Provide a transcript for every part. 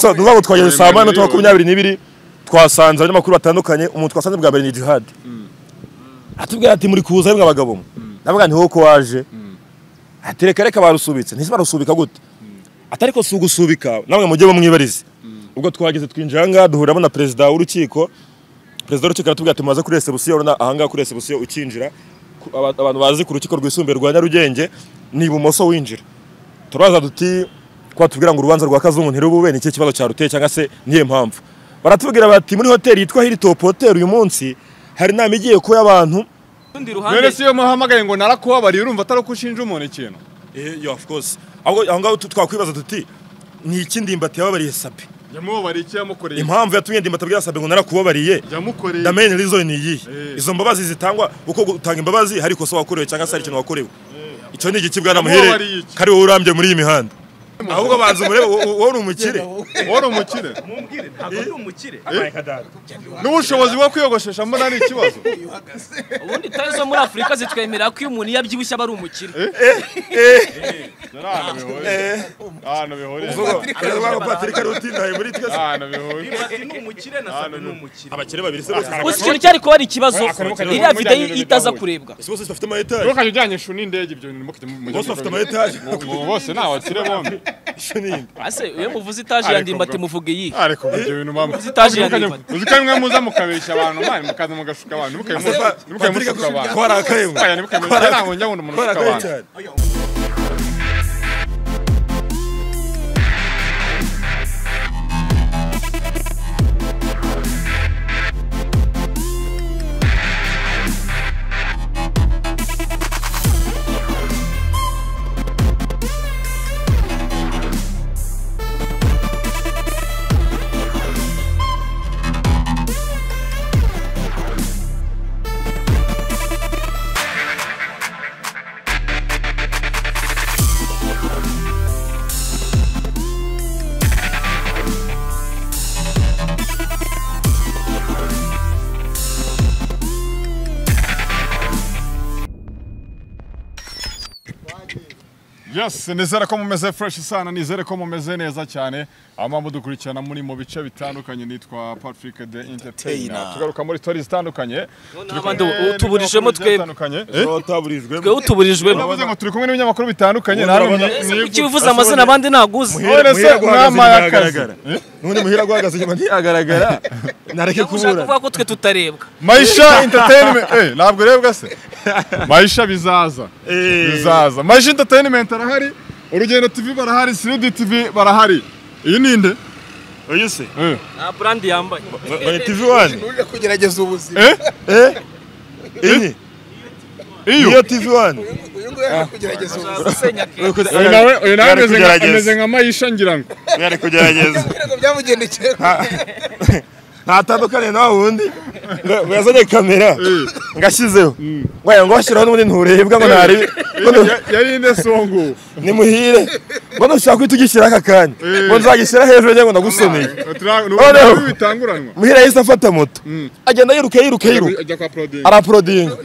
duvuga ngo twageze Ayo saa moya miliyoni. minota makumyabiri n'ibiri twasanze abanyamakuru batandukanye umuntu twasanze bwa mbere ni jihad atubwira ati muri kuza yemwe abagabo mwe ndavuga nti wowe ko waje ati reka reka barusubitse ntise barusubika gute atari ko si ugusubika namwe mujye bamwibarize ubwo twageze twinjira ahangaha duhuriramo na perezida w'urukiko perezida w'urukiko aratubwira ati mumaze kuri resebusiyo urabona ahangaha kuri resebusiyo ukinjira ku- aba- abantu bazi ku rukiko rwisumbuye rwa nyarugenge ni ibumoso winjira turabaza duti ko batubwira ngo urubanza rwa kazungu ntirubube ni ikihe kibazo cyaruteye cyangwa se niyo mpamvu baratubwira bati muri hoteli yitwa hilitop hotel uyu munsi hari inama igiye kuba y'abantu Urundi rero ruhande si iyo muhamagaye ngo narakubabariye urumva atari uko ushinja umuntu ikintu Eh, yo of course ahubwo aho ngaho tu- twakwibaza tuti ni iki ndimbati yababariye sabi yamubabariye icyo yamukoreye impamvu yatumye ndimbati abwira sabi ngo narakubabariye yamukoreye the main reason ni iyihe Eh. izo mbabazi zitangwa uko gutanga imbabazi hari ikosa wakorewe cyangwa se hari ikintu wakorewe icyo ni igiki bwana Yamubabariye muhere iki? kari wowe urambye muri iyi mihanda ahubwo banza umurebe wo- wo- wowe uri umukire wari umukire mumbwire ntabwo ari umukire n'ubushobozi bwo kwiyogoshesha mbona ari ikibazo ubundi tari zo muri afurika zitwemerera ko iyo umuntu iyo abyibushye aba ari umukire Dore ahantu bihuriye ahantu bihuriye patrick ari utindaye muri twese ahantu bihuriye ni umukire na sabe ni umukire abakire babiri se bose gusa ikintu cyari kuba ari ikibazo Akarimo kajya iriya mu videyo mujyaniro itaza bitahuye. kurebwa bose bafite amayetaje ntukajya ujyanye ishu n'indege ibyo bintu mufite mu bose bafite amayetaje ubu bose ni abakire bombi Isho ni indi. ase iyo muvuze itaje Ariko ya ndimbati bro. muvuge yihe ariko ibyo bintu bamwe Zitaje ya Nibali. uzi ko rimwe muza mukabeshya abantu mwari mukaza mugashuka abantu ntimukabe Patrick mushuka abantu twarakaye mwe. Oya, ntimukabe mushuka ntabwo njya nkunda umuntu ushuka twarakaye abantu cyane Yes, nizere ko mumeze fresh sana, nizere ko mumeze neza cyane. Ama mudukurikirana muri mu bice bitandukanye nitwa Patrick the Entertainer. Tugaruka muri stories zitandukanye. Turi n'abandi kumwe ubu- utuburijemo n'ibinyamakuru bigiye twebwe. bitandukanye. twaburijwemo twe utuburijwemo Uravuze ngo turi kumwe n'ibinyamakuru bitandukanye. Ubu nta urabona- n'umwe- kuki bivuze amazina abandi ntaguzi Muhere se, Muhire guhagaze mwama inyuma y'akazi. hagaragara. N'undi muhira guhagaze inyuma ntiyagaragara nareke ushaka kubura kuvuga ko twe tutarebwa Maisha Entertainment. Eh, ntabwo urebwa se. Maisha bizaza. Eh. Bizaza. Maisha Entertainment arahari. Urugendo TV barahari, Sirudi TV barahari. Iyi ni inde? uyu se Eh. nta burandi yambaye bari tv wani Uri kugerageza ubuzima. Eh? eh iyi Iyo. niyo tv wani Uyu nguyu ari kugerageza ubuzima. uzasenya kenshi Uyu nawe uyu nawe Bari ameze nka- kugerageza. ameze nka Maisha ngira ngo. bari kugerageza Ntabwo byamugendekeye. ntatandukane na wundi ngo- ngo yazanye kamera ngashyizeho ngo ngo washyiraho n'ubundi nturebwa ngo ntarebe ngo nu- yari inde songo ni muhire ngo nushaka guhita ugishyira aka kanya ngo nzagishyira hejuru njye ngo ndagusomeye Noneho. bitanguranwa muhire yahise afata moto agenda yiruka yiruka yiruka ajya kwa prodingi araporodinga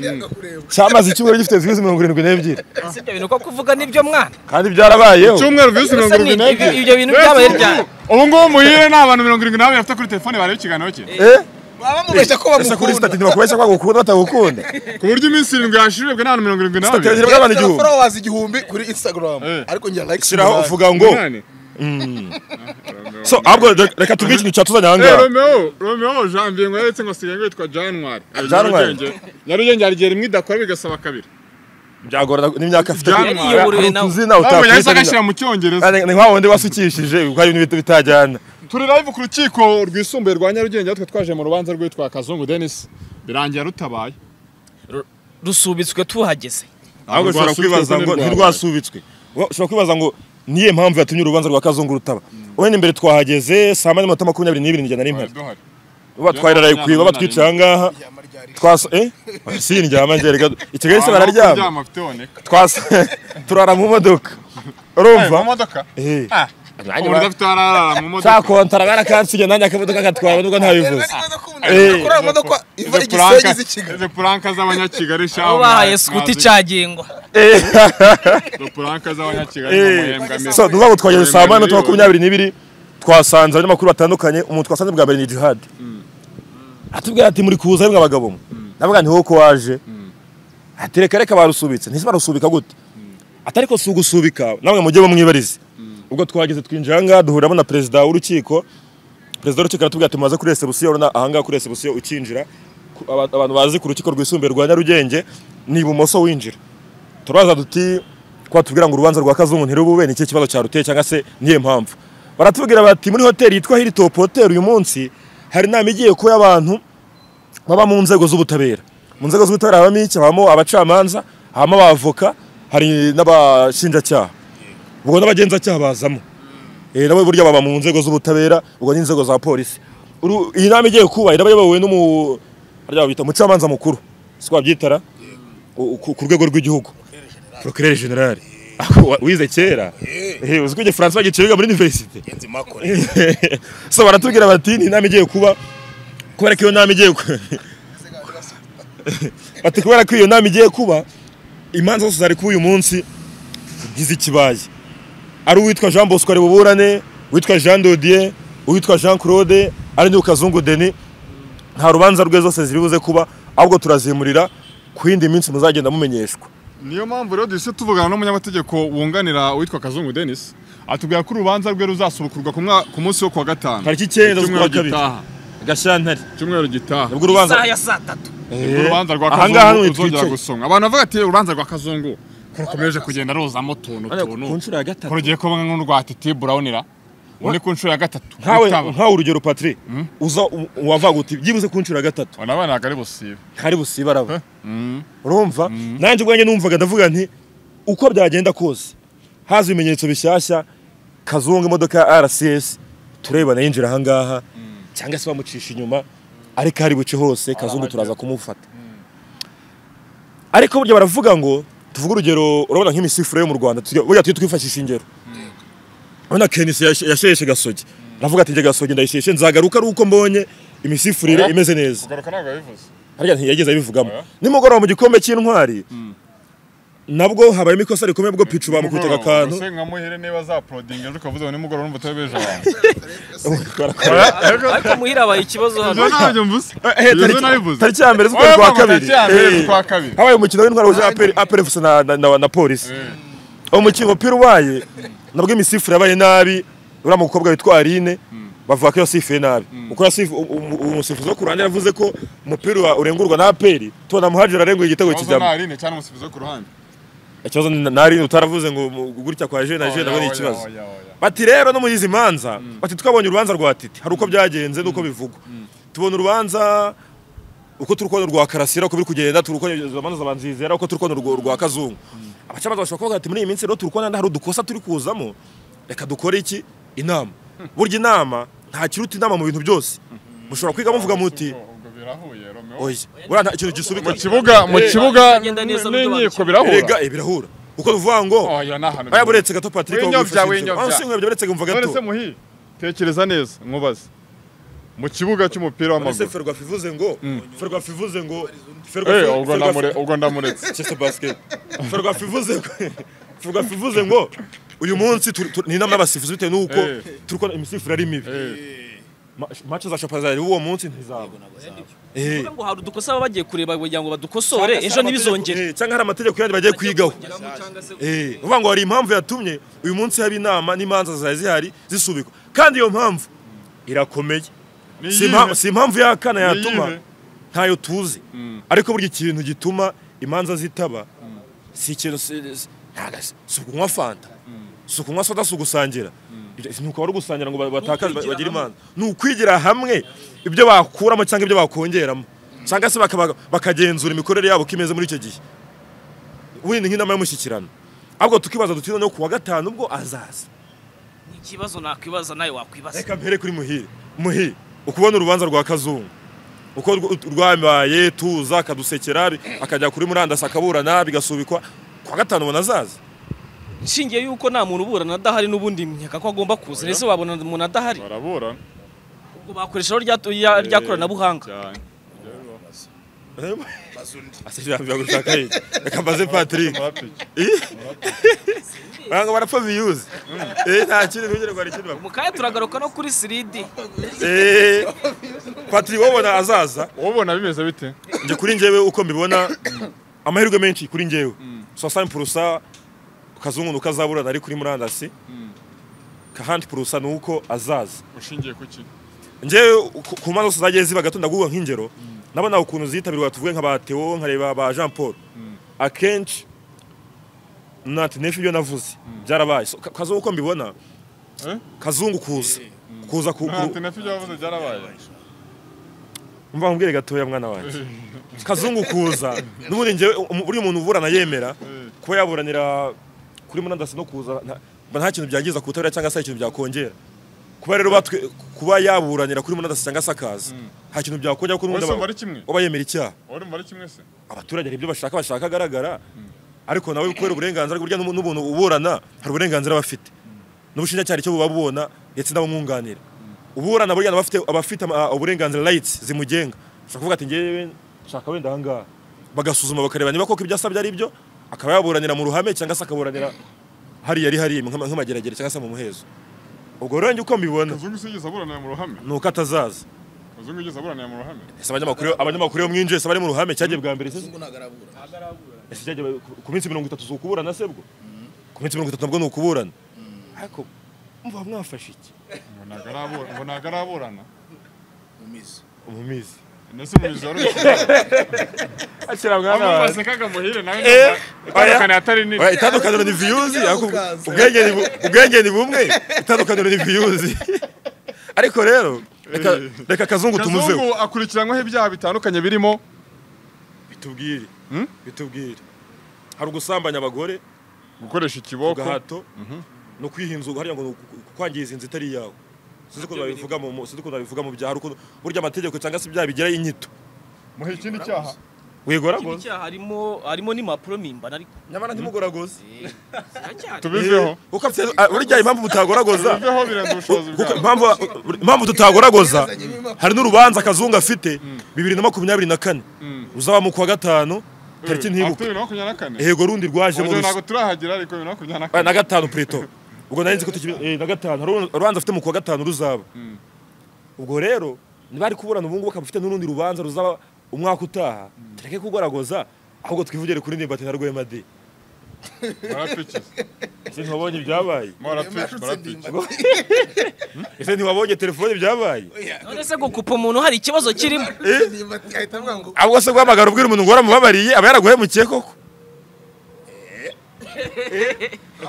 cyamaze icyumweru gifite views mirongo irindwi n'ebyiri ibyo bintu ko kuvuga nibyo mwana kandi byarabayeho cyumweru visi mirongo Ese ni irindwi ibyo- n'ebyiri ibyo bintu byabaye ryari ubu ngubu muhire ni abantu mirongo irindwi n'abiri bafite kuri telefone bareba ikiganiro cye eh Baba bamubeshya ko ese kuri bamukunda. sitati ntibakubeshya ko bagukunda batagukunda ku buryo iminsi irindwi yashirirwe n'abantu mirongo irindwi n'abiri Statisitike- Bw'abana Yagira igihumbi. followers igihumbi kuri Instagram. Eh. Ariko ngira like shyiraho umunani. uvuga ngo Umunani. so ahubwo re- reka tubwire ikintu cyatuzanye aha Eh, ngaha romeo romeo janvier ngo yaretse ngo asigaye yitwa janwari Eh, Janwari. Nyarugenge- nyarugenge hari igihe rimwe idakora bigasaba kabiri byagorana n'imyaka afite Byamwara. Yariyoboreye nawe. tuzi nawe ntabwo yahise utakwita agashyira mu cyongereza ni nka wundi wasukishije kuko hari ibintu bitajyana turi live ku rukiko rwisumbuye rwa nyarugenge aho twe twaje mu rubanza rwitwa kazungu denis birangira rutabaye rusubitswe tuhageze ahubwo ushobora kwibaza ngo ntirwasubitswe Wa- ushobora kwibaza ngo niyo mpamvu yatumye urubanza rwa kazungu rutaba wenda imbere twahageze saa moya n'iminota makumyabiri n'ibiri nijyana n'impari duhari baba twariraye kwiba batwicaye aha ngaha twasa eh si ndyama ngerega i Kigali se bararyama kuryama afite boneka twasa turara mu modoka urumva mu modoka eh Ah, Nanjye umuntu ba- udafite hararara mu modoka cya kontara barakansiye nanjye akamodoka gatwara nubwo ntabivuze Yari ikibazo ko umuntu Eh. ashobora kurara mu modoka iva Izi Igisenyi puranka- iza i Kigali. izi puranka z'abanyakigali shaho aho bahaye sikuti cyagengwa Eh. izo puranka z'abanyakigali mu Eh. muhembwa so ni mbere ukuvuga ngo twageze saa moya Miliyoni. minota makumyabiri n'ibiri twasanze abanyamakuru batandukanye umuntu twasanze bwa mbere ni jihad atubwira ati muri kuza ari abagabo mwe ndavuga nti wowe waje ati reka reka barusubitse ntise barusubika gute atari ko si ugusubika namwe mujye bamwibarize ubwo twageze twinjira aha ngaha duhuriramo na perezida w'urukiko perezida w'urukiko aratubwira ati mumaze kuri resebusiyo urabona aha ngaha kuri resebusiyo ukinjira ku- aba- abantu bazi ku rukiko rwisumbuye rwa nyarugenge ni ibumoso winjira turabaza duti kuba tubwira ngo urubanza rwa kazungu ntirubube ni ikihe kibazo cyaruteye cyangwa se niyo mpamvu baratubwira bati muri hoteli yitwa hilitop hotel uyu munsi hari inama igiye kuba y'abantu baba mu nzego z'ubutabera mu nzego z'ubutabera habamo iki habamo abacamanza habamo abavoka hari n'abashinjacyaha ubwo n'abagenzacyaha bazamo Eh, nabo burya baba mu nzego z'ubutabera ubwo n'inzego za polisi Uru- iyi nama igiye kuba iraba iyobowe n'umu harya babita umucamanza mukuru siko babyitara U- ku ku rwego rw'igihugu procureur general Ako- wize kera Eh, uzi ko igifaransa bagiciye biga muri universite so baratubwira bati ni inama igiye kuba kubera ko iyo nama igiye ku- bati kubera ko iyo nama igiye kuba imanza zose zari kuba uyu munsi ntiz'ikibaye ari uwitwa Jean Bosco ari buburane uwitwa Jean Dodier uwitwa Jean Claude ari n'uwo Kazungu Denis nta rubanza rwe zose ziri buze kuba ahubwo turazimurira ku yindi minsi muzagenda mumenyeshwa niyo mpamvu rero duhise tuvugana n'umunyamategeko wunganira witwa kazungu denis atubwira ko urubanza rwe ruzasubukurwa ku mwa- ku munsi wo kuwa gatanu Tariki icyenda z'ukwa Icyumweru kabiri. gitaha gashantare icyumweru gitaha nibwo urubanza isaha ya saa tatu Ubwo urubanza rwa aha ngaha kazungu ruzongera ntitwicaye gusomwa abantu bavuga ati urubanza rwa kazungu rukomeje kugenda ruzamo utuntu tuntu ku nshuro ya gatatu rugiye kuba nk'urwa titi burawunira uri ku nshuro ya gatatu nkawe rutaba. nkawe urugero patri uza u- wavuga uti byibuze ku nshuro ya gatatu aba ntabwo ari busibe hari busibaraba urumva nanjye ubwanjye numvaga ndavuga nti uko byagenda kose haza ibimenyetso bishyashya kazungu imodoka ya rcs turebana yinjira aha ngaha cyangwa se bamucisha inyuma ariko hari buce hose kazungu turaza kumufata ariko burya baravuga ngo tuvuge urugero urabona nk'imisifure yo mu rwanda tujya- burya tujye twifashisha ingero urabona kenisi yashe- yasheshe gasogi aravuga ati njye gasogi ndayisheshe nzagaruka ari uko mbonye imisifurire Oya. imeze neza kugaruka ntabwo yabivuze harya ntiyageze abivugamo Oya. nimugoroba mu gikombe cy'intwari nabwo habayemo ikosa rikomeye bwo picu bamukubitaga akantu ese nka muhire niba za porodingi ejo ukavuze ngo nimugoroba numva utabeje abantu ariko muhira habaye ikibazo hano ntabyo mvuze Eh, Ibyo tariki- narabivuze. tariki ya mbere Oya, z'ukwezi kwa mvuga ngo kabiri tariki ya mbere Eh. z'ukwa kabiri. habaye umukino w'intwari wuje aperi aperi fuso na- na- na- na polisi umukino umupira ubaye nabwo imisifure yabaye nabi uriya mukobwa witwa Aline bavuga ko yasifuye nabi uko yasifu u- u- umusifuzi wo ku ruhande yavuze ko umupira uba- urengurwa na aperi tubona muhajira arenguye igitego ikibazo kijyamo nta rine cyane umusifuzi wo ku ruhande ikibazo ni- na Aline utaravuze ngo mu- gutya kwa jene na jene nabwo ni Oya, oya, ikibazo oya, oya. bati rero no muri izi manza bati twabonye urubanza rwa titi hari uko byagenze n'uko bivugwa tubona urubanza uko turi kubona urwa karasira uko biri kugenda turi kubona izo manza za nzizera uko turi kubona urwo- urwa kazungu abacamanza bashobora kuvuga ati muri iyi minsi rero turi kubona hari udukosa turi kuzamo reka dukore iki inama burya inama nta kiruta inama mu bintu byose mushobora kwiga muvuga muti Ubwo birahuye romeo oya buriya nta kintu gisubika mu kibuga mu Eh, kibuga Bagenda neza mu n'inkiko byo birahura erega eh, birahura uko bivuga ngo oya ni ahantu baya buretse gato patrick Winyobya, winyobya. winyobya buretse nkumva gato nonese muhi tekereza neza nkubaze mu kibuga Ese cy'umupira w'amaguru ferwafa ivuze ngo ferwafa ivuze ngo Eh, ferwafa ubwo ndamure- ubwo ndamuretse Chester basket ferwafa ivuze ngo ferwafa ivuze ngo uyu munsi turi- turi- ni inama y'abasifuzi bitewe n'uko Eh. turi kubona imisifuro ari mibi Ma- match za shapa zari uwo munsi ntizaba Eh. Kuvuga ngo hari udukosa baba bagiye kureba kugira ngo badukosore ejo ntibizongere Eh, cyangwa hari amategeko yandi bagiye kwigaho Eh, uvuga ngo hari impamvu yatumye uyu munsi haba inama n'imanza zari zihari zisubikwa kandi iyo mpamvu irakomeye Ni si impa- iyihe? si impamvu y'akana iyihe? yatuma ntayo tuzi ariko burya ikintu gituma imanza zitaba si ikintu si- si- ntaga- si ukunywa fanta si ukunywa soda si ugusangira Ibyo- ni uko bari gusangira ngo ba- batakaze ba- bagire imanza ni ukwigira hamwe ibyo bakuramo cyangwa ibyo bakongeramo cyangwa se bakaba- bakagenzura imikorere yabo uko imeze muri icyo gihe wenda nk'inama y'umushyikirano ahubwo tukibaza duti noneho kuwa gatanu ubwo azaza ikibazo nakwibaza nawe wakwibaza reka mpere kuri muhire muhire ukubona urubanza rwa kazungu uko rw- rwabaye tuza akadusekera bi- akajya kuri murandasi akaburana bigasubikwa kwa gatanu ubona azaza nshingiye yuko nta muntu uburana adahari n'ubundi nkeka ko agomba kuza ese wabona umuntu adahari baraburana ubwo bakoreshaho rya rya- rya koranabuhanga cyane asezera gushaka reka mbaze patrick Murapiki. banga barapfa viyuzi eh nta kindi kugira ngo hari ikindi bakora. mu kanya turagaruka no kuri siridi eh patiri wowe ubona azaza ubona bimeze bite njye kuri njyewe uko mbibona amahirwe menshi kuri njyewe sosani purusa kazungu nuko azaburana ari kuri murandasi kahandi purusa ni uko azaza ushingiye ku ki njyewe ku- ku mpano zose zagiye ziba gato ndaguha nk'ingero nabona ukuntu zitabirwa tuvuge nka ba Theo nkareba ba Jean Paul akenshi nati nefi ibyo navuze byarabaye So, ka- kazungu uko mbibona Eh? kazungu kuza kuza ku ku- nta nafi ibyo wavuze byarabaye umva nkubwire gatoya mwana wanjye kazungu kuza n'ubundi njyewe um- uriya umuntu uburana yemera kuba yaburanira kuri murandasi no kuza nta- mba nta kintu byangiza ku butabera cyangwa se hari ikintu byakongera kuba rero batwe- kuba yaburanira kuri murandasi cyangwa se akaza nta kintu byakongera kuko n'ubundi Wese aba- umva ari kimwe? aba yemera icyaha urumva ari kimwe se abaturage hari ibyo bashaka bashaka agaragara ariko nawe kubera uburenganzira burya n'ubu- n'ubuntu uburana hari uburenganzira bafite n'ubushinjacyaha icyo buba bubona ndetse n'abamwunganira uburana burya aba afite- aba afite ama- uburenganzira rights zimugenga ushobora kuvuga ati ngewe nshaka wenda ahangaha bagasuzuma bakareba niba koko ibyo asabye ari byo akaba yaburanira mu ruhame cyangwa se akaburanira hariya ari hariya nk'ama- nk'amageragere cyangwa se mu muhezo ubwo rero njye uko mbibona kazungu usigeze aburanira mu ruhame ni uko atazaza kazungu igeze aburanira mu ruhame ese abanyamakuru abanyamakuru iyo mwinjiye se bari mu ruhame cyagiye bwa mbere se Kazungu ntabwo arabura. ese cyajya ku- ku minsi mirongo itatu si ukuburana se bwo ku minsi mirongo itatu nabwo ni ukuburana ariko mva mwafashe iki ngo ntago arabura- ngo ntago araburana Mu mizi. mu mizi ndetse mu mizi wari akira umushyira mwana abantu wawe basekaga muhire nawe Eh, itandukanye oya. atari nini Oya, itandukaniro ni viyuzi ariko Ukaza. ubwenge ni bu- ubwenge ni bumwe itandukaniro ni viyuzi ariko rero reka reka kazungu tumuzeho kazungu akurikiranwaho ibyaha bitandukanye birimo bitubwire bitubwire hari ugusambanya abagore gukoresha ikiboko gahato no kwihinza hariya ngo ni uku- kwangiza inzu itari yawe sinzi ukuntu babivuga mu mu- sinzi ukuntu babivuga mu byaha hari ukuntu burya amategeko cyangwa se ibyaha bigirayo inyito muhe ikindi cyaha wigoragoza icyaha harimo harimo n'impapuro mpimbano ariko nyamara ntimugoragoze ziracyari tubiveho uko afite- ah, burya impamvu mutagoragoza tubiveho birenze ubushobozi kuko bwawe impamvu impamvu tutagoragoza hari n'urubanza kazungu afite bibiri na makumyabiri na kane uzaba mu kwa gatanu tariki Afite ntibuka bibiri na makumyabiri na kane yego rundi rwajemo Ubwo rusa ntabwo turahagera ariko bibiri na makumyabiri na Ah, kane na gatanu preto ubwo nari nzi ko tuki- eh, na gatanu hari uru- urubanza afite mu kwa gatanu ruzaba ubwo rero ntibari kuburana ubu ngubu akaba afite n'urundi rubanza ruzaba umwaka utaha tureke kugoragoza ahubwo twivugire kuri ndirimbo ati na rwema de barapfukise ese ntiwabonye ibyabaye barapfukise Yarutse barapfukise ndimba. ese ntiwabonye telefone ibyabaye Oya, none se gukupa umuntu hari ikibazo kirimo ndimba ahita avuga ngo ahubwo se guhamagara ubwira umuntu ngo waramubabariye aba yaraguhemukiye koko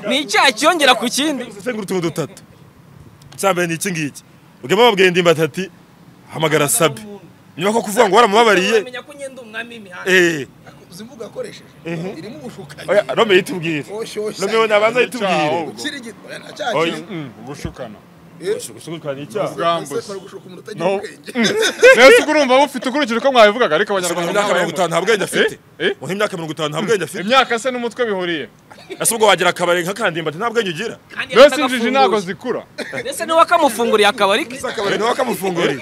ni icyaha kiyongera ku kindi sengura utuntu dutatu icya mbere ni iki ngiki ubwema babwiye ndimbati ati hamagara sabi nyuma ko kuvuga ngo waramubabariye Menya ko nyenda umwami w'imihanda eh uzi imvugo yakoresheje irimo ubushukanyi oya rome yitubwire Oshyushya. rome nabanza yitubwire Icyaha, Ukirigita. Oya, nta cyaha Oya. kirimo. ubushukana gushukana icyaha ubwambuzi Ese baragushuka umuntu utagira No. ubwenge. rero si urumva bufite ukurikije uko mwabivugaga ariko abanyarwanda imyaka mirongo ntabahemura itanu nta bwenge afite Eh? Eh? uha imyaka mirongo itanu nta bwenge afite imyaka se n'umutwe bihuriye ese ubwo wagira akabari nka kandimba ati nta bwenge ugira kandi mbese injiji ntabwo zikura mbese niwe wakamufunguriye akabari ke akabari nawe akamufungurira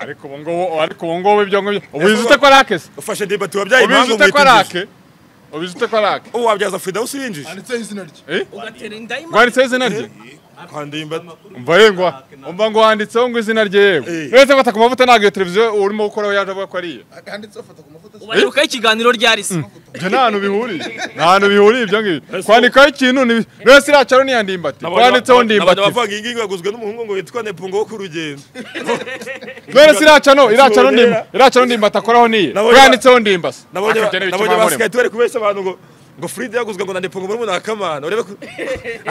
ariko ubu ngubu ariko ubu ngubu ibyo ngibyo ubizi ute ko ari akese ufashe ndimbati wabyaye ubizi impamvu ute ko ari umwita ake ubizi ute ko ari ake ubu wabyaza fidawusi winjije Handitseho izina rye. ugatera indayimani rwanditseho izina rye kandimbati umva yengwa umva ngo wanditseho ngo izina rye yewe uretse ko ku mavuta ntabwo iyo televiziyo urimo gukoraho yaje avuga ko ari iye Handitseho fata ku mafoto. ubaherukaho ikiganiro ryari se ibyo nta hantu bihuriye nta hantu bihuriye ibyo ngibyo kwandikaho ikintu ni- rwese iriya caro niya ndimbati wanditseho ndimbati abantu bavuga iyi ngiyi yaguzwe n'umuhungu ngo yitwa nepungo wo ku rugendo rwese iriya caro iriya caro Sinongera. ndimba iriya caro ndimbati akoraho niye Nabonye- wanditseho ndimbasi nabonye Aka byari nabonye bikiva abasigaye amurimo. tubari kubeshya abantu ngo ngo fride yaguzwe ngo na nepungo muri umuntu akamana urebe ko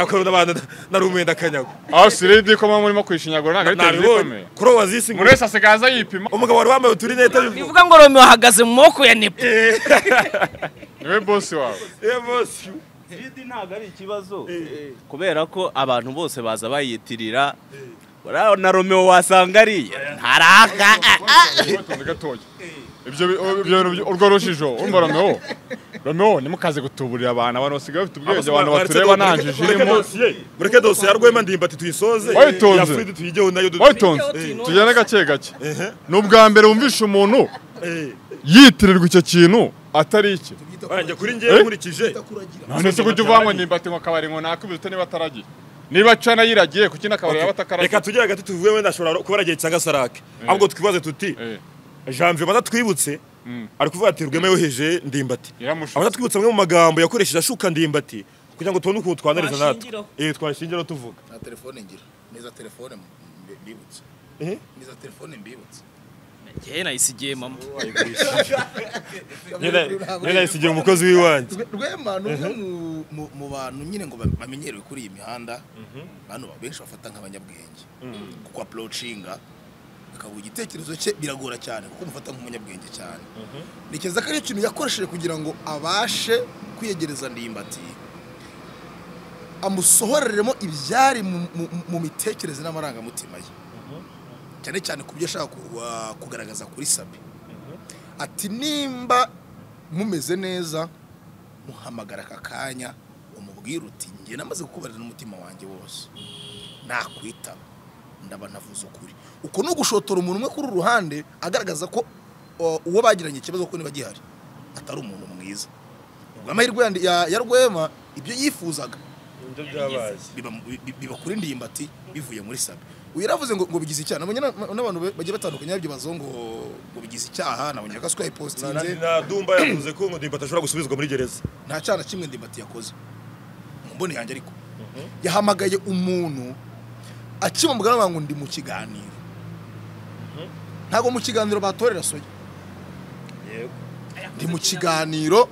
akorana abantu nari umwenda akanyago aho siridi ko mama urimo kwishinyagura ntabwo ari televiziyo nabibonye ikomeye kuri ubu wazisi buri wese asigaye aza yipima umugabo wari wambaye uturinete bivuga ngo romeo ahagaze mu maboko ya nepo niwe bosi wawe eh bosi Vidi ntabwo ari ikibazo kubera ko abantu bose baza bayitirira buriya na romeo wasanga ariye ntaraka ah, ah. Batonze gatoya. Ibyo bi- ibyo bintu urwo rujijo urumva Romeo. Romeo nimukaze gutuburira abantu abantu basigaye bafite ubwenge abantu batureba nta njiji irimo. mureke dosiye ya rwema ndimbati tuyisoze Wayitonze. iya fride tuyigeho nayo duto Wabitonze tugende gake gake. Ni ubwa mbere wumvisha umuntu yitirirwa icyo kintu atari iki tubyita wanjye kuragira kuri njyewe nkurikije tubyita kuragira none se kujya uvanwa ndimbati ngo akabari ngo nakubise niba ataragiye niba cana yiragiye kuki n'akabari yaba reka atakaragiye tugere hagati tuvuge wenda ashobora kuba aragiye cyangwa sarake ahubwo twibaze tuti Eh, janvier baza twibutse ari kuvuga ati rwema yoheje ndimbati Yaramushutse. abaza twibutse amwe mu magambo yakoresheje ashuka ndimbati kugira ngo tubone ukuntu twanariza natwe Twashingiraho. eh twashingiraho tuvuga nta telefone ngira niza telefone mbi- mbibutse Eh? niza telefone mbibutse njyewe nayisigiye mama nyine yasigiye umukozi w'iwanjye Rwe- rwema ni umwe mu- mu- mu bantu nyine ngo ba- bamenyerewe kuri iyi mihanda bantu ba- benshi bafata nk'abanyabwenge kuko approachinga akavuga igitekerezo cye biragora cyane kuko umufata nk'umunyabwenge cyane ntekereza ko ari ikintu yakoresheje kugira ngo abashe kwiyegereza ndimbati amusohoreremo ibyari mu- mu- mu mitekerereze n'amarangamutima ye cyane cyane ku byo ashaka ku- wa- kugaragaza kuri sabi ati nimba mumeze neza muhamagara aka kanya umubwire uti njye namaze kukubarira n'umutima wanjye wose nakwitaba ndaba navuze ukuri uko ni ugushotora umuntu umwe kuri ruhande agaragaza ko o, uwo bagiranye ikibazo ko niba gihari atari umuntu mwiza ubwo amahirwe yandi- ya- ya rwema ibyo yifuzaga ibyo byabaye biba bi- biba kuri ndimbati bivuye muri sabe uyu yaravuze ngo ngo bigize icyaha nabonye na- n'abantu be- bagiye batandukanye bazongo ngo ngo bigize icyaha nabonye ko aswaye postinze na dumba yavuze ko ngo ndimbati ashobora gusubizwa muri gereza nta cyana kimwe ndimbati yakoze mu mboni yanjye ariko yahamagaye umuntu akima mugana bavuga ngo ndi mu kiganiro ntabwo mu kiganiro batorera soya yego ndi mu kiganiro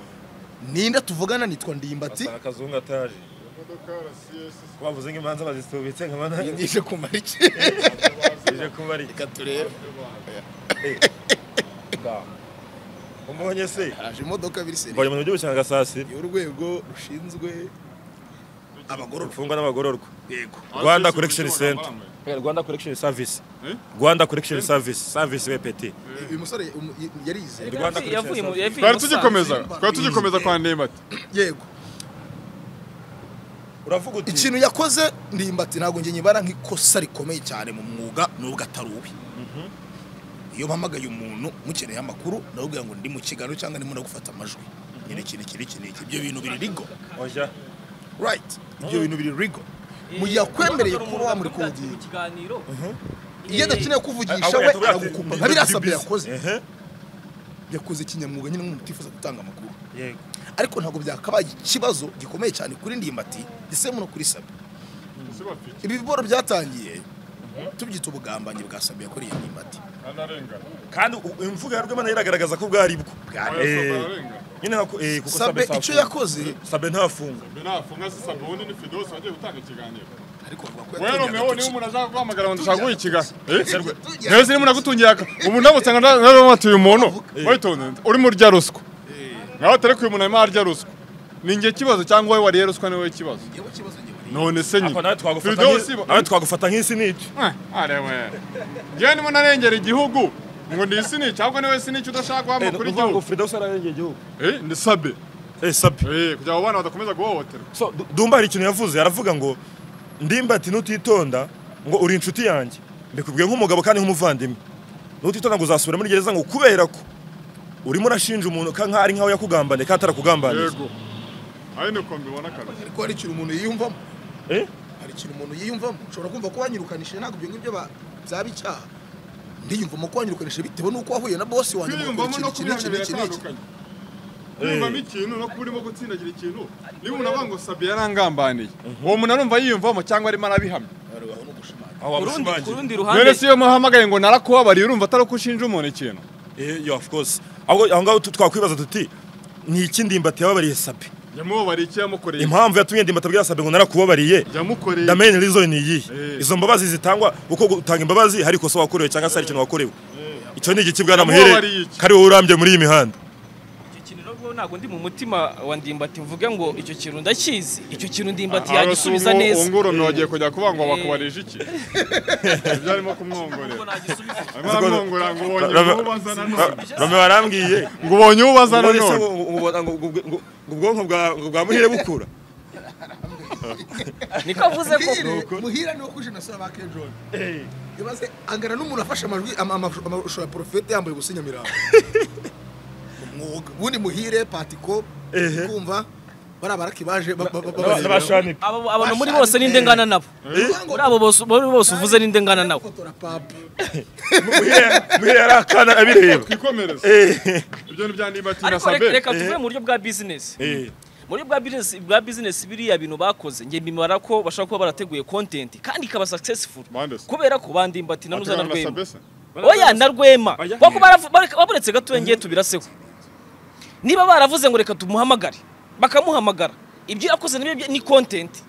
ninde tuvugana nitwa ndimbati asanga akazungu ataje bavuze ngo imanza bazisubitse nkabana nije kumara iki ije kuba ari reka turebe umbonye se haraje imodoka biri seri mbonye mu gihugu cya gasasira y'urwego rushinzwe abagororwa imfungwa n'abagororwa yego rwanda correction center rwanda correction service Eh? rwanda correction service service wepeti uyu musore um, y- yarize Rwanda Yavuye- yavuye mu- Correction yavuye twari i Musanze. tugikomeza twari tugikomeza kwa ndimbati yego uravuga uti ikintu yakoze ndimbati ntabwo njye nyibara nk'ikosa rikomeye cyane mu mwuga nubwo atari ubi iyo mpamagaye umuntu mukeneye amakuru ndababwira ngo ndi mu kiganiro cyangwa ndimo gufata amajwi nyine iki niki niki niki ibyo bintu biri rigo oya right ibyo bintu biri rigo mu gihe akwemereye kuba wamurikodeye mu kiganiro iyo adakeneye kuvugisha Ahubwo we yatubwira ati, aragukupa ndi nka biriya busy, sabye busy. yakoze Ehe. yakoze ikinyamwuga nyine nk'umuntu utifuza gutanga amakuru yego ariko ntabwo byakabaye ikibazo gikomeye cyane kuri ndimbati ndetse no kuri sabi ibi biboro byatangiye tubyita ubugambanyi bwa sabi yakoreye ndimbati anarengana kandi u- imvugo ya rwema nayo iragaragaza ko bwari bwo Bwari. Eh, ararengana nyine nka- eh, kuko sabe Sabe icyo ntafunga. yakoze sabe ntafunga nafunga se sabuni ni fidosi bagiye gutanga ikiganiro ariko bavuga ko wewe yatungiye Romeo niba agatoki umuntu ashaka guhamagara ngo ndashaka ikiganiro Tujya- tujya- rero sinimo nagutungiye aka ubu nabo usanga nta- nta- batuye umuntu witonze uri mu rya ruswa nawe atari ku umuntu arimo arya ruswa ni njye kibazo cyangwa wowe wariye ruswa ni wowe kibazo yewe ikibazo njye buri none se nyine Ako nawe twagufata Firdausi nk'i- bo- nawe twagufata nk'isi n'icyo Eh, arewe njyewe ndimo narengera igihugu ngo ni isinici ahubwo niwe sinici udashaka Eh, guhama kuri nukuvuga ngo igihugu Firdausi ararengeye igihugu Eh, ni sabe eh sabe Eh, kugira ngo abana badakomeza guhohoterwa so Du- dumba hari ikintu yavuze aravuga ngo ndimbati nutitonda ngo uri inshuti yanjye mbikubwiye nk'umugabo kandi nk'umuvandimwe nutitonda ngo uzasubira muri gereza ngo kubera ko urimo urashinja umuntu ka nk'aho ari nk'aho yakugambaniye kandi atarakugambaniye yego ari niko mbibona akazi ariko hari ikintu umuntu yiyumvamo Eh? hari ikintu umuntu yiyumvamo ushobora kumva ko wanyirukanishije ntabwo ibyo ngibyo ba- byaba icyaha ndiyumvamo ko wanyirukanishije bitewe n'uko wahuye na bosi wanjye ngo kwiyumvamo ukora no iki n'iki kubihamya n'iki n'iki biratandukanye kwiyumvamo ikintu no kuba urimo gutsindagira ikintu niba umuntu avuga ngo sabi yarangambaniye uwo muntu arumva yiyumvamo cyangwa arimo arabihamya Aho ni ugushimangira. aho kurundi wabushimangira kurundi rero ruhande si iyo muhamagaye ngo narakubabariye urumva atari uko ushinja umuntu ikintu eh yo of course ahubwo aho ngaho tu- twakwibaza tuti ni iki ndimbati yababariye sabe yamubabariye icyo yamukoreye impamvu yatumye ndimbati abwira sabe ngo narakubabariye yamukoreye the main reason ni iyihe Eh. izo mbabazi zitangwa uko gutanga imbabazi hari ikosa wakorewe cyangwa se hari ikintu wakorewe icyo ni igiki bwana Yamubabariye muhere iki? kari wowe urambye muri iyi mihanda icyo kintu nabwo ntabwo ndi mu mutima wa ndimbati mvuge ngo icyo kintu ndakizi icyo kintu ndimbati Aha, yagisubiza ubu- neza ubu ngubu bagiye kujya kuvuga ngo bakubarije iki ibyo arimo kumwongorera Ubwo nagisubiza arimo aramwongorera ngo ubonye Ra- ra- uwo bazana Ra- none Rame warambwiye ngo ubonye uwo bazana Ubonye se none ngo- ngo- ngo- ngo- ngo- ngo- ngo ubwonko bwa- bwa muhire bukura niko avuze ko Muhire- muhira niwo kuje na sura ba kejoni ibaze angana n'umuntu afashe amajwi ama- ama- amashusho ya porofete yambaye ubusa nyamirambo umwuga ubundi muhire patiko Ehe. kumva bariya baraki baje ba- ba- ba- ba- n'abashanike Abo- abantu muri bose ninde ngana nabo muri abo bose muri bose uvuze ninde ngana nabo Fotora papa. muhira yari akana abireba twikomereze Eh, ibyo ni bya niba ariko tinasabe reka- reka tuve mu buryo bwa bizinesi eh. muri bwa bizinesi bwa bizinesi biriya bintu bakoze nge mbimara ko bashobora kuba barateguye kontenti kandi ikaba successful Mandese. kubera ko bandimba ati nanuza na rwema se oya na rwema Oya. kuko baravu- bareka- baburetse gato ngiye tubiraseho niba baravuze ngo reka tumuhamagare bakamuhamagara ibyo yakoze nibyo bye- ni kontenti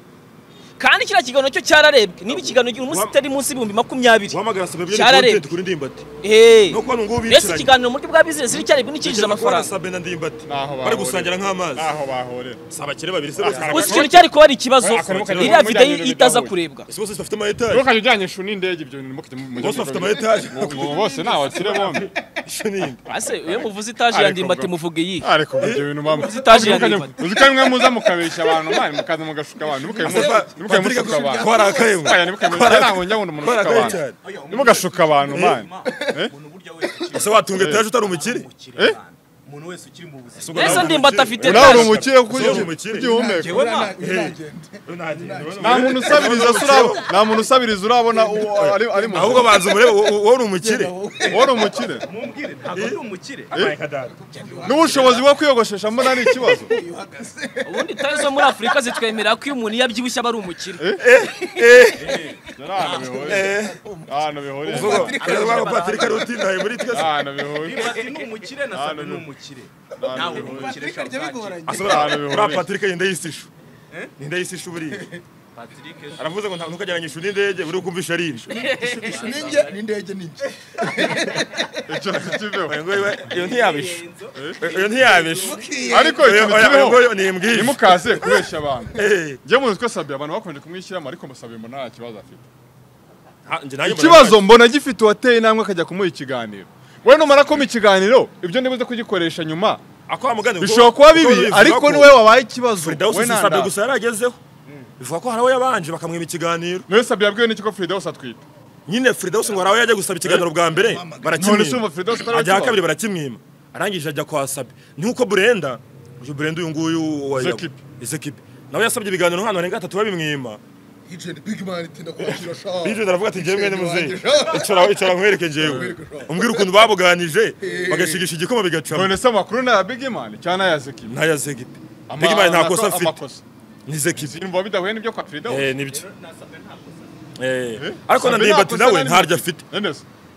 kandi kiriya kiganiro cyo cyararebwe niba ikiganiro gihe umunsi itari munsi y'ibihumbi makumyabiri uhamagara sabe byo Cyararebye. ni kuri ndimbati Hey. no kubona ngubu mbese bicaranye ikiganiro mu buryo bwa bizinesi n'icyaribwe n'icyinjiza amafaranga sabe na ndimbati Naho bari bahurira. gusangira nk'amazi naho bahorera si abakire babiri se bose gusa ikintu cyari kuba ari ikibazo Oya, akarimo karimo iriya video ibiganiro itaza bidahuye. kurebwa Ese bose bafite amayetaje ntukajya ujyanye ishu n'indege ibyo bintu mukajya mu- mujya bose bafite mu- amayetaje Ubu bose ni abakire bombi Isho ni inde? ase iyo muvuze itaje Ariko ya ndimbati bro. muvuge yihe ariko ibyo bintu mama Zitaje ya Mukajya- Nimbati. uzi ko bimwe muza mukabeshya abantu mani mukaza mugashuka abantu ntimukabe mu- Ese pa- ntimukabe Patrick mushuka abantu twarakaye mwe. Aya, ntimukabe- ntabwo njya nkunda umuntu ushuka Twarakaye abantu cyane ntimugashuka abantu mani ese watunga etaje utari umukire umuntu wese ukiri mu buzima Ese ubwo mbese nawe uri ndimbati umukire? afite nawe uri etaje umukire kuko Ese uri ujya umukire? ugihumeka Njyewe na- nagenda. nta muntu usabiriza urabona nta muntu usabiriza urabona uwo ari ari mu ahubwo banza umurebe wo- wo- wowe uri umukire wowe uri umukire mumbwire ntabwo ari umukire n'ubushobozi bwo kwiyogoshesha mbona ari ikibazo ubundi tayo zo muri afurika zitwemerera ko iyo umuntu iyo abyibushye aba ari umukire ahantu bihuriye ahantu bihuriye Ariko rwaba patrick ari utindaye muri twese ahantu bihuriye Ndimbati ni umukire na Sabe ni umukire ntawe uri umukire Patrick Shabuja. jya bigoranye. Ese uriya- Ahantu bihuriye. uriya patrick yenda yisisha ninde yisisha uburiye Patrick aravuze ngo nta- ntukagereranyishe n'indege buri kumvisha ari inshu Ishu ni njye, n'indege ni njye. icyo ntikiveho Oya ngo iwe, iyo ntiyabisha Oya, iyo ntiyabisha ariko Oya, icyo oya, oya ngo ntikiveho iyo nimbwire ntimukaze kubeshya abantu Eh, njye muzi ko sabi abantu bakomeje kumwishyiramo ariko musabi mbona nta kibazo afite ha, njye nanjye ikibazo mbona gifite uwateye intambwe akajya kumuha ikiganiro we numara kuma ikiganiro ibyo ntibuze kugikoresha nyuma Ako wa mugani ngo- bishobora kuba bibi bivuga ariko ko niwe wabaye ikibazo Firdausi we si Sabe nta gusa yaragezeho bivuga ko hari aho yabanje bakamwiba ikiganiro niwe sabi yabwiwe n'iki ko Firidausi atwite nyine Firdausi ngo hari aho yajya gusaba ikiganiro bwa mbere none se umva barakimwima Firidausi atari ajya ikibazo? aha kabiri barakimwima arangije ajya kwa Sabe nk'uko Burenda uyu Burenda uyu nguyu wa Zekibi. Zekibi nawe yasabye ibiganiro nk'ahantu barenga batatu babimwima Agent Big Man itinda kwakira shaha. Bije aravuga ati njyewe mwene muzehe wanjye. icara icara nkwereke njyewe umbwira ukuntu babuganije bagashigisha igikoma bigacamo none se amakuru ni aya bigimani cyangwa ni aya zekibi ntaya Zekibi Bigimana nta kosa afite amakosa ni Zekibi simba bidahuye n'ibyo kwa Firidausi Eh, nibyo Eh, ariko na Ndimbati nawe ntaryo afite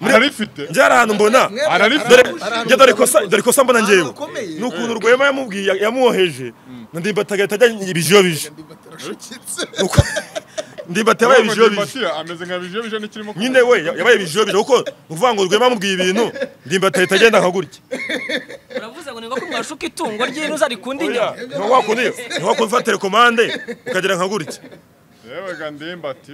ntarifite njye hari ahantu mbona Mwebwe Ararifite. dore arahari- arahari- njye dore kosa dore kosa mbona Ahantu njyewe hakomeye. ni ukuntu rwema yamubwiye yamwoheje na Ndimbati agahita ajya ibijiyo bije Ndimbati arashukitse. Nuko- Ndimbati yabaye ibijiyo bije Ndimbati ameze nka bijo bijo nikirimo nyine we yabaye ibijiyo bije kuko ni ukuvuga ngo rwema yamubwiye ibintu Ndimbati ahita agenda nka gutya uravuze ngo ni ngombwa mwashuka itungo ry'intuza rikunda inyama niba wakunda niba wakunda ufata telekomande ukagira nka gutya yewe ga Ndimbati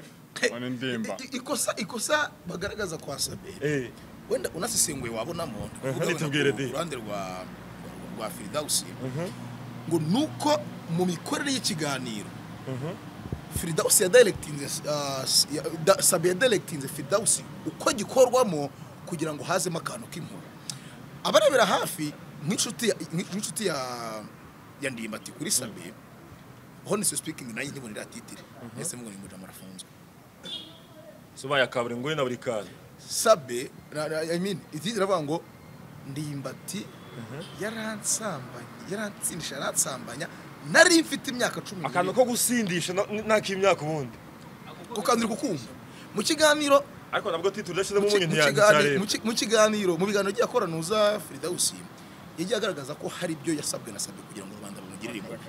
one Ndimba I- Ikosa ikosa bagaragaza kwa Sabe. wenda unasesenguye wabonamo hano itubwire de. uruhande rwa rwa Firdausi ngo nuko mu mikorere y'ikiganiro Firdausi yadirectinze ah, s- ya- da- Sabe yadirectinze Firdausi uko gikorwamo kugira ngo hazemo akantu k'inkuru abarebera hafi nk'inshuti ya- nk'inshuti ya ya ndimbati kuri Sabe honestly speaking nanjye ntibonera titire ese mbona ngo amarafunzwe soba ya kaburimbo na buri kantu sabe ra- ra- I mean, iti iravuga ngo ndimbati yaransambanya yaransindisha yaransambanya nari mfite imyaka cumi akantu n'ibiri ko gusindisha nta k'imyaka ubundi gukangurira kukumva mu kiganiro ariko nabwo titiro yashyizemo mu ki- umunyu mu ntiyandikare kigani- mu ki- mu kiganiro mu biganiro agiye akora Firidausi yagiye agaragaza ko hari ibyo yasabwe na sabe kugira ngo rubanda rumugirire impuhwe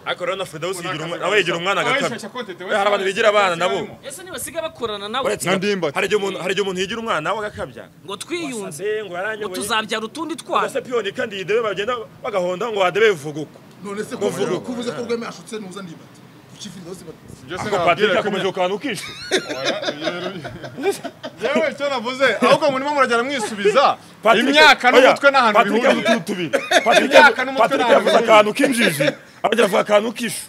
ariko rero na Firdausi yigira umwana- nawe yigira umwana agakabya agakabya hari abantu bigira abana nabo ese ntibasiga bakorana nawe Uretse Na ko- Ndimbati. hari igihe umuntu- hari igihe umuntu yigira umwana nawe agakabya ngo twiyunze Eh, ngo ngo yaranyoboye tuzabyara utundi ese twana piyoni kandi yidebe bagenda bagahonda ngo wadebe bivuga uko none se kuvuga kuvuze ko rweme ashutse nuza ndimbati kuki Firidausi bat- ako patrick akomeje kukantu kishe yewe icyo navuze ahubwo murimo murajyana mwisubiza Patrick- imyaka Oya, n'umutwe n'ahantu Patrick bihuriye yavuze utuntu tubiri Patrick Imyaka yavu- n'umutwe Patrick n'ahantu yavuze bihuriye. akantu k'injiji aragira avuga akantu kishe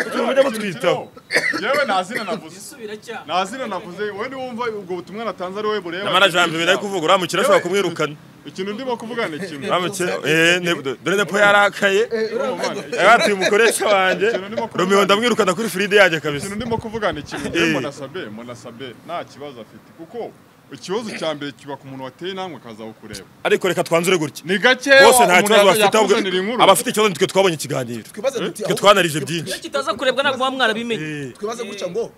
utuntu mujya mutwitaho yewe nta zina navuze Subiracyaha. nta zina navuze wowe niwumva ubwo butumwa natanze ari wowe bureba namara jambo ibintu ari kuvuga uramukira ashobora kumwirukana ikintu ndimo kuvuga ni kimwe Bamuke- eh, ne- dore nepo yarakaye Uri mu mana. yabatuye umukoresha wanjye Ikintu ndimo kuvuga- romeo ndamwirukana kuri firide yanjye kabisa ikintu ndimo kuvuga ni kimwe Eh. rero munasabe munasabe nta kibazo afite kuko ikibazo cya mbere kiba ku muntu wateye intambwe akaza kukureba ariko reka twanzure gutya ni gake bose nta kibazo bafite ahubwo yakuzanira inkuru abafite ikibazo nitwe twabonye ikiganiro twibaze duti twe ahubwo- twanarije byinshi iyo kitaza kurebwa ntabwo muba mwarabimenye Eh, twibaze gutya ngo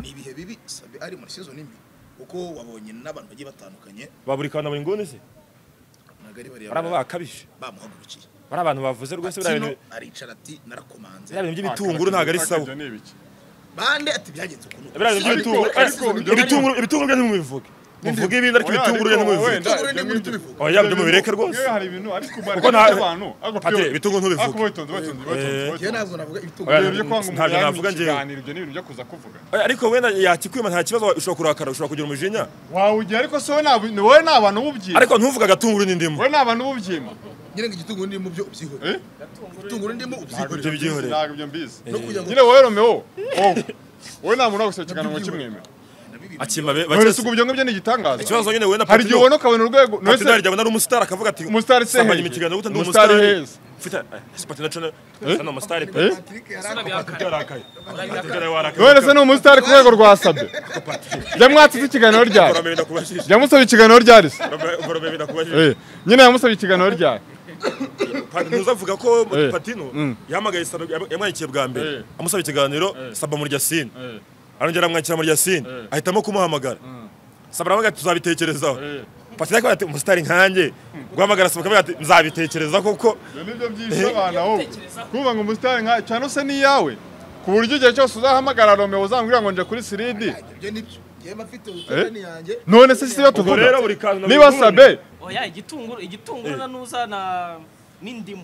ni ibihe bibi sabe ari muri sezo nimbi kuko wabonye n'abantu bagiye batandukanye baburi kana buri nguni se ntabwo ari bari abo bariya bakabije bamuhagurukiye bari abantu bavuze rwose biriya Tino bintu aricara ati narakomanze biriya bintu by'ibitunguru ntabwo ari sawa bande ati byagenze ukuntu biriya bintu Ariko- by'ibitunguru ariko- eh, ibitunguru ibitunguru byo ntimubivuge muvuge ibindi ariko Oya, ibitunguru byo ariko ntimubivuge wenda- Tugure ndi muri tubivuga oya byo mubireke rwose Yewe hari ibintu ariko Kuko nta- abantu ariko Patire, ibitunguru ntubivuge. ariko witonze witonze Eh. witonze njyewe witonze ntabwo navuga Oya, ibitunguru Ibyo kwanga umuntu Ntabyo yari mu navuga njyewe. kiganiro ibyo ni ibintu byo kuza kuvuga Oya, ariko wenda yakikwima nta kibazo ushobora kurakara ushobora kugira umujinya wawugira ariko se wowe nta bu- wowe nta bantu ububyima ariko ntuvuge agatunguru n'indimu wowe nta bantu ububyima nyine ngo igitunguru ndimo byo ubyihore Eh? igitunguru ndimo ibyo ubyihore byihoreye ntabwo ibyo mbizi no kujya ngo nyine wowe romeo wowe wowe nta muntu wagusekekana ngo kimwemere akima be none bakese se ubwo ibyo ngibyo ni igitangaza ikibazo nyine wenda hari igihe ubona ukabona urwego none Patino se yarya ari umusitari akavuga ati Umusitari se "Sambanya hehe? ikiganiro gute ndi Umusitari umusitari heza." mfite ese Patino cyo hano umusitari pe Eh? Patrick yari Sura akora bihakana. yarakaye Patino warakaye none se ni umusitari ku rwego rwa sabe jya mwatse ikiganiro ryari Romeo ndakubajije jya musaba ikiganiro ryari se Romeo- Romeo ndakubajije Eh, nyine yamusabye ikiganiro ryari Pa- ntuzavuga ko Eh. Patino Mm. yahamagaye Saba yam- yamwandikiye bwa mbere Eh. amusaba ikiganiro Saba muri Yasine Eh. arongera aramwakira muri Yasine Eh. ahitamo kumuhamagara Saba aravuga ati tuzabitekerezaho Eh. Patino akavuga ati umusitari nkanjye guhamagara Saba akavuga ati nzabitekereza koko Ibyo ni byo byishe abana wowe kumva ngo umusitari nka cyane se n'iyawe ku buryo igihe cyose uzahamagara romeo uzambwira ngo nje kuri siridi ibyo nibyo njyewe mba mfite urutonde yanjye none se si yo ubwo tuvuga rero buri kantu na niba buri nguni- sabe oya igitunguru igitunguru Eh. na nuza na n'indimu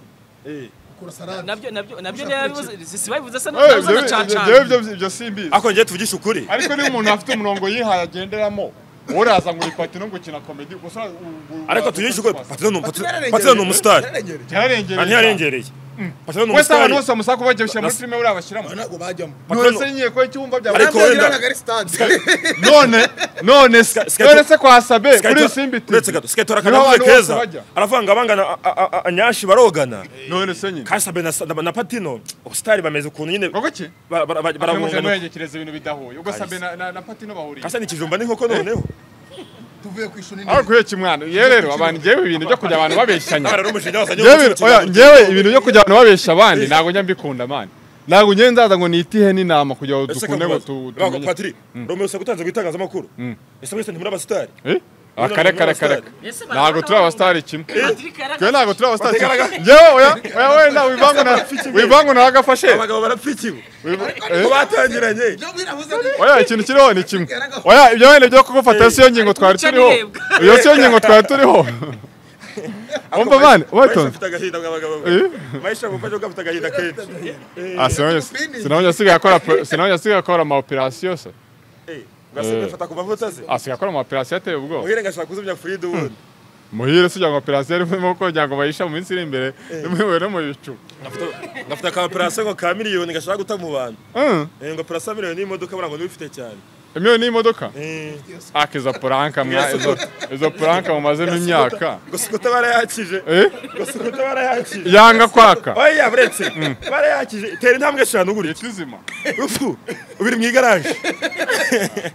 ukora salade nabyo nabyo nabyo ntiyabibuze si babivuze se Eh, nuza na ibyo- cacana ibyo- ibyo ibyo simbizi ariko njyewe tuvugishe ukuri ariko niba umuntu afite umurongo yihaye agenderamo wowe uraza ngo uyipate no gukina komedi gusa ariko tuvugishe ukuri Patino ni Patrick umu- yararengereye. Patino ni umusitari Yararengereye. Aha byararengereye ntiyarengereye Patino ni wese umusitari abantu bose bamusaba kuba bagiye gushyira muri filime buriya bashyiramo Aba ntabwo bajyamo Patino- none se ngiye kuba icyumba byawe Ariko Ntabwo wenda- ntabwo ari stade none none se Sky- none se kwa sabe kuri simbiti uretse gato siketora Niho kanavuze abantu bose keza bajya. aravanga abangana a- a- a- anyashi barogana none se nyine kasabe na, na, na patino ubusitari bameze ukuntu nyine koko ki ba- ba- ba- Akamuje barabungana mwerekereza ibintu bidahuye ubwo sabe na- na na patino bahuriye kasa ni ikijumba n'inkoko noneho tuvuye ku ishuri aho kuheka mwana yewe rero abantu njyewe ibintu byo kujya abantu babeshanya abana n'umujinya wazanye Njyewe- w'umutima oya, kiganiro. njyewe ibintu byo kujya abantu babesha abandi ntabwo njya mbikunda mani ntabwo njyewe nzaza ngo nitihe n'inama kugira ngo Ese dukunde ngo kamubaza. tu- Bago, tumenye Patrick, Romeo se gutanze gutangazamakuru ese mwese ntimuri abasitari Eh? Ah, kare kare kare Ese barabona ntabwo turi abasitari kimwe Patrick twe yaragaze ntabwo turi abasitari kimwe njyewe oya oya wenda wivangu na wivangu nawe agafashe abagabo barapfikiwe Wiva- ko eh? batangiranye oya ikintu kiriho ni kimwe oya ibyo wenda byo kugufata siyo ngingo twari Guca turiho nihebwa. iyo siyo ngingo twari turiho wumva mani Maisha ubatonze afite agahinda mw'abagabo mwe. Maisha mufashe kuko afite agahinda kenshi Ah, sinabonye sinabonye asigaye akora pe- sinabonye asigaye akora ama operasiyo se Eh, ngase mfata kuva mvutase asigaye akora ama operasiyo ateye ubwoba muhire ngashaka kuzimya Frida ubundi muhire se ngo operasiyo arimo arimo kugira ngo bayisha mu minsi iri imbere nimuwe no mu bicu Ngafata- ngafata ka operasiyo ngo ka miliyoni ngashaka guta mu bantu Mm, Eh, ngo operasiyo miliyoni n'imodoka bura ngo ntibifite cyane imwe ni imodoka Eh, aka izo poranka mwa Yes. izo- izo poranka mumazemo imyaka gusa ukuta barayakije Eh? gusa ukuta barayakije yanga kwaka oya buretse barayakije tera intambwe eshanu gutya leta izima upfu ubiri mu igaraje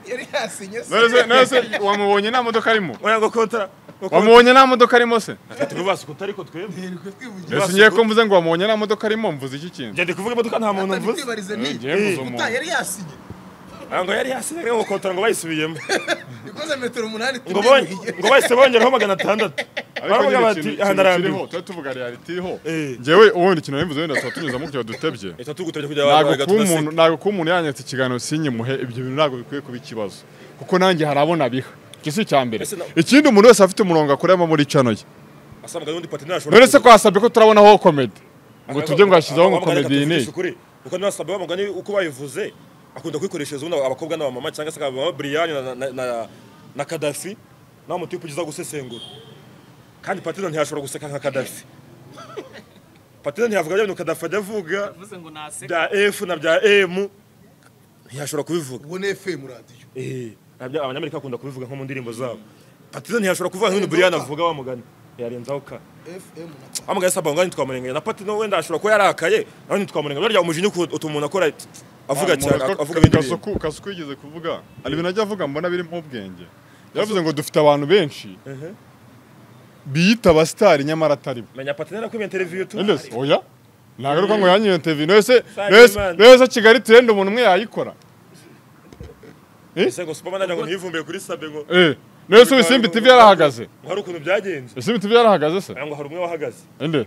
yari yasinye se none se none se wamubonye nta modoka arimo oya ngo kontara ngo kontara. wamubonye nta modoka arimo se tuvuga ukuta ariko twebwe Twirirwe twivugira. ese ngiye ko mvuze ngo wamubonye nta modoka arimo mvuze iki kintu njya ndi kuvuga imodoka nta muntu Atari mvuze kwibariza ni ngiye mvuze umuntu Uta, yari yasinye Ah, ngo yari yasinye ngo kontara ngo bayisubiyemo ikoze metero umunani ngo bonye tubivugiye. ngo bahise bongeraho magana atandatu ariko baravuga nyine bati ikintu- aha ikintu ndarambiwe kiriho tuba tuvuga reality iriho Eh. njyewe ubundi ikintu nabivuze wenda tuba tunyuzamo kugira ngo dutebye leta tugutabye kujya ntabwo abantu kuba umuntu tugaseka. ntabwo kuba umuntu yanyatse ikiganiro sinyimuhe ibyo bintu ntabwo bikwiye kuba ikibazo kuko nanjye hari abona biha iki si icya mbere Ese na- ikindi umuntu wese afite umurongo akoreramo muri cano ye asanga n'undi patine ashobora none se twasabye ko turabonaho komedi ngo tujye ngo hashyizeho ngo komedi iyi n'iyi kuko niba sabe bamugani uko bayivuze akunda kwikoreshereza ubundi abakobwa n'abamama cyangwa se abamama Brian na- na- na- na Kadafi nawe mutipe ugiza gusesengura kandi patine ntiyashobora guseka nka Kadafi patine ntiyavuga bya bintu Kadafi ajya avuga bivuze ngo naseka bya F na bya M ntiyashobora kubivuga ubone FM radiyo Eh, abya- abanyamerika bakunda kubivuga nko mu ndirimbo zabo patine ntiyashobora kuvuga nk'ibintu Brian avuga wa mugani yarenza uka fm na amugaye saba ngani twamurengeye na pati no wenda ashobora kuba yarakaye nawe ntitwamurengeye burya umujinya uko utuma umuntu akora avuga cyane avuga ibindi bintu kasuku kasuku yigeze kuvuga hari ibintu ajya avuga mbona birimo ubwenge yavuze ngo dufite abantu benshi biyita abasitari nyamara atari bo menya pati nari kubiye televiziyo tu Endesi, oya nagaruka ngo yanyu interview nese Saga nese Imana. nese kigali trend umuntu umwe yayikora sego superman ajya ngo ntiyivumbuye kuri sabe ngo eh nese ibisimbi tv yarahagaze ngo hari ukuntu byagenze ibisimbi tv yarahagaze se ngo hari umwe wahagaze ende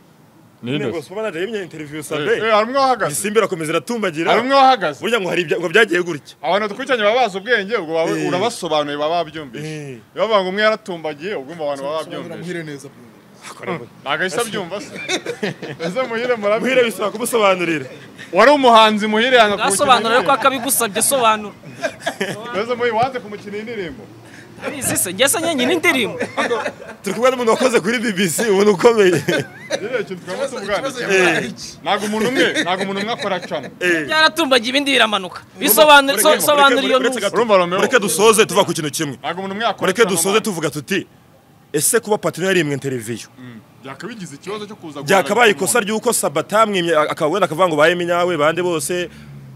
ni nyine ngo Endesi. superman ajya yimye interview eh sabe eh, hari umwe wahagaze isimbi irakomeza iratumbagira hari umwe wahagaze burya ngo hari ibya- ngo byagiye gutya abantu dukurikiranye baba bazi ubwenge ubwo baba- Eh. urabasobanuye baba babyumvise Eh. iyo bavuga ngo umwe yaratumbagiye ubwo abantu baba sobanura babyumvise muhire neza bro. ntabwo ahise abyumva se ese muhire muhire murabwira bisaba kumusobanurira wari umuhanzi muhire yanga bwasobanura ariko akabigusabye sobanura ese muhire wanze kumukina indirimbo abizi se njye se nyenyine indirimbo turi kumwe n'umuntu wakoze kuri bbc umuntu ukomeye rero ikintu twaba Ikibazo tuganira yabaye iki? ntabwo umuntu umwe ntabwo umuntu umwe akora cano Eh. byaratumbagiye ibindi biramanuka bisobanura so- sobanura iyo Uretse ntuzi gato, Urumva Romeo? mureke dusoze tuva ku kintu kimwe ntabwo umuntu umwe yakora mureke cano dusoze amazi. tuvuga tuti ese kuba patino yarimwe interiviyo byakabigize ikibazo cyo kuza byakabaye ikosa ry'uko sabatamwimye akawenda akavuga ngo baye minyawe bande bose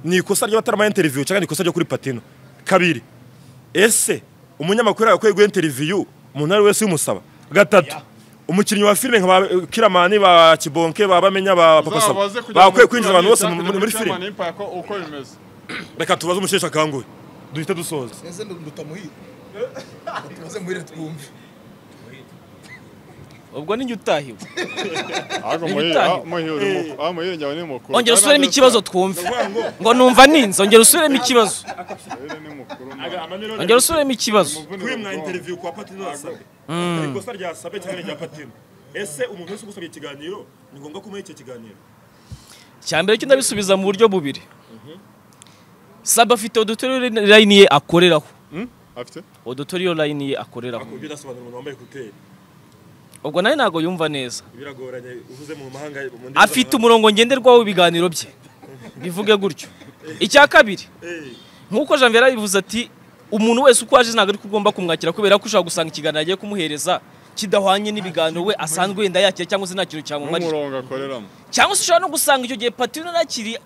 ni ikosa ry'abatarama interiviyo cyangwa ni ikosa ryo kuri patino kabiri ese umunyamakuru yakwiye guha interiviyo umuntu ari wese umusaba gatatu umukinnyi wa filime nka ba kiramani ba kibonke ba bamenya ba papa saba bakwiye kwinjiza abantu bose mu- muri filime uko bimeze reka tubaze umusheshe akanguhe duhite dusoza neze nduta muhire tumaze muhire twumve ubwo ni njye utahiwe ahubwo muhire Ibitangira. ah, muhire uri mu- ah, muhire njyawe ni mukuru ongera Nari usubiremo nanjye ikibazo nsa- twumve ngo numva ninze ongera usubiremo ikibazo muhire ni mukuru ongera usubiremo ikibazo kwimwa interiviyu kwa patino yasabwe ni ikosa rya sabe cyangwa rya patino ese umuntu wese ugusabye ikiganiro ni ngombwa kumuha icyo kiganiro cya mbere cyo ndabisubiza mu buryo bubiri saba afite auditoriyo layini ye akoreraho afite auditoriyo layini ye akoreraho akubye udasobanura umuntu wambaye kuteri ubwo nawe ntabwo yumva neza biragoranye uvuze mu mahanga mu ndimi afite z'amahanga. umurongo ngenderwaho w'ibiganiro bye bivuge gutyo icya kabiri Eh, nk'uko janvier yabivuze ati umuntu wese uko aje ntabwo ariko ugomba kumwakira kubera ko ushobora gusanga ikiganiro agiye kumuhereza kidahwanye n'ibiganiro we asanzwe wenda yakira cyangwa se nta kintu cyamumarira n'umurongo akoreramo cyangwa se ushobora no gusanga icyo gihe patino yakiri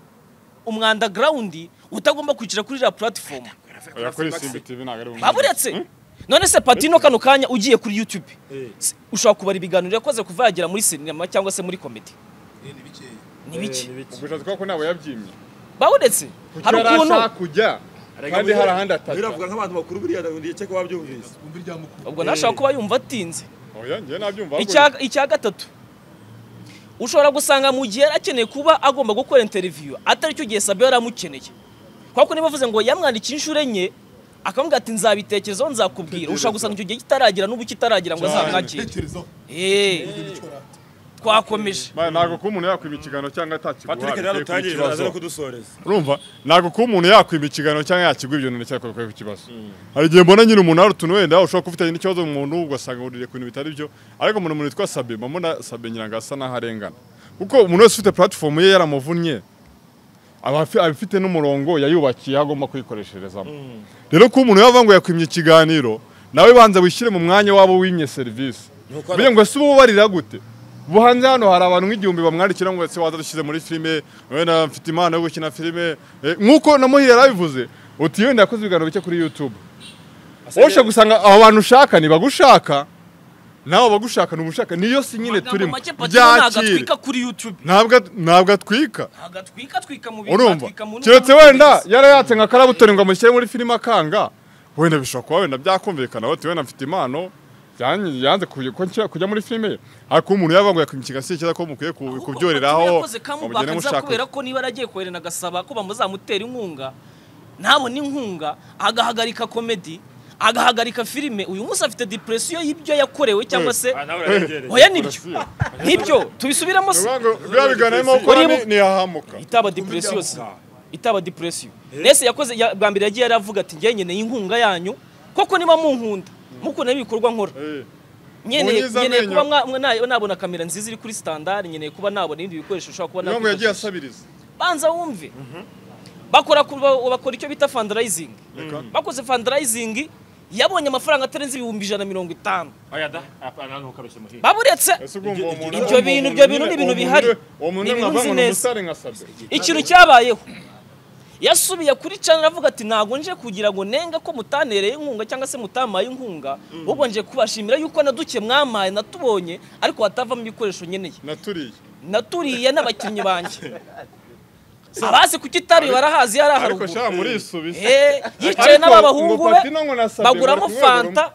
umwanda garawundi utagomba kwicara kuri iriya puratifomu oya kuri simbi tv ntabwo ari bumwe baburetse none se patino kano kanya ugiye kuri youtube eh. s- ushobora kubara ibiganiro yakoze kuva yagera muri sinema cyangwa se muri komedi ni bike ubwo ushatse kuvuga ko ntabwo yabyimye baburetse hari Kuki ukuntu yarashaka kujya kandi hari ahandi atata biravuga nk'abantu bakuru buriya ndetse ko babyumvise twumve irya mukuru ubwo nashaka kuba yumva atinze oya njyewe nabyumva ahubwo Icya- icya gatatu ushobora gusanga mu gihe yari akeneye kuba agomba gukora interiviyu atari cyo gihe sabe yari amukeneye kuko niba avuze ngo yamwandikiye inshuro enye akamubwira ati nzabitekerezaho nzakubwira ushobora gusanga icyo gihe kitaragira n'ubu kitaragira ngo azamwakire tekerezaho Eh, icyo rata twakomeje Maya, ntabwo kuba umuntu yakwiba ikiganiro cyangwa atakiguha patrick biteye rero ku utangirira kibazo. aza no kudusoreza urumva ntabwo kuba umuntu yakwiba ikiganiro cyangwa yakigwa ibyo bintu cyakora ku kibazo hari igihe mbona nyine umuntu hari utuntu wenda ushobora kuba ufitanye n'ikibazo mu muntu ugasanga wuririye ku bintu bitari byo ariko umuntu umuntu witwa sabe mba mbona sabe ngira ngo asa n'aho arengana kuko umuntu wese ufite platifomu ye yaramuvunnye aba afi- aba afite n'umurongo yayubakiye aho agomba kuyikoresherezamo rero kuba umuntu yavuga ngo yakwimye ikiganiro nawe banza wishyire mu mwanya wabo wimye serivisi Nuko Buriya ngo ese uba ubarira gute ubu hanze hano hari abantu nk'igihumbi bamwandikira ngo ese waza dushyize muri filime wenda mfite impano yo gukina filime Eh, nk'uko na muhire yarabivuze uti wenda yakoze ibiganiro bike kuri youtube wowe gusanga abo bantu ushaka ntibagushaka nawe bagushaka ntibushaka niyo si nyine turimo ntabwo byakire atwika kuri youtube ntabwo at- ntabwo atwika ntabwo atwika atwika mu bintu urumva atwika mu keretse n'ubundi wenda bwiza. yarayatse nka karabutori ngo amushyire muri filime akanga wenda bishobora kuba wenda byakumvikana wowe wenda mfite impano yanyi- yanze kuj- ko nshya- kujya muri filime ariko umuntu yavuga ngo yakwimukiga si cyiza ko mukwiye ku- Ahubwo kubyuriraho mugende yakoze kamubaka nza mushaka kubera ko niba yaragiye koherana agasaba ko bamuzamutera inkunga ntabone inkunga agahagarika komedi agahagarika filime uyu munsi afite depresiyo y'ibyo yakorewe cyangwa se Ah, nawe urarengereye. oya nibyo nibyo tubisubiramo se Bivuga ngo biriya biganiro arimo gukora ni- ntiyahamuka itaba depresiyo se itaba depresiyo nese yakoze ya- bwa mbere yagiye aravuga ati njye nkeneye inkunga yanyu koko niba munkunda mukunda ibikorwa nkora Eh, nkeneye Munyiza nkeneye amenyo. kuba mwa- mwa- na- nabona kamera nziza iri kuri standard nkeneye kuba nabona ibindi bikoresho ushobora kuba bivuga ngo yagiye nakwifashisha. asabiriza banza wumve bakora ku- ba- bakora icyo bita fundraising Reka. bakoze fundraising yabonye amafaranga atarenze ibihumbi ijana na mirongo itanu ayada apana ntukabeshe muhira baburetse Ese urumva uwo muntu- ibyo bintu ibyo bintu ni ibintu bihari uwo muntu ni ibintu mwavanga uzi ngo ni neza umusare nka Sabe. ikintu cyabayeho yasubiye kuri cana aravuga ati ntabwo nje kugira ngo nenga ko mutanereye inkunga cyangwa se mutamaye inkunga ahubwo nje kubashimira yuko na duke mwamaye natubonye ariko hatavamo ibikoresho nkeneye naturiye naturiye n'abakinnyi banjye abazi kutitaruye barahazi yari ariko aharuguru shaka muri isubiza Eh, yicaye n'ababahungu be baguramo fanta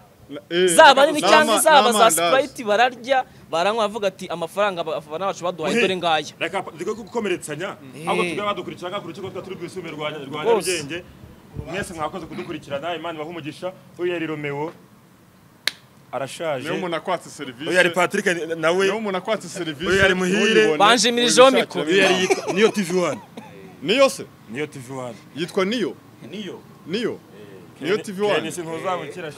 zaba nini cyangwa zaba za sprite bararya baranywa bavuga ati amafaranga aba- abafana bacu baduhaye dore ngaya reka reka gukomeretsanya ahubwo tujya badukurikirana ku rukiko tuba turi rwisumbuye rwa rwa Rwose. nyarugenge mwese mwakoze kudukurikirana imana ibahe umugisha uyu yari romeo arashaje niyo umuntu akwatse serivisi uyu yari patrick nawe niyo umuntu akwatse serivisi Uyu yari muhire. Banjimirijeho mikoro. uyu yari yitwa niyo tv one niyo se niyo tv one yitwa niyo niyo niyo niyo tv one ntuzabukira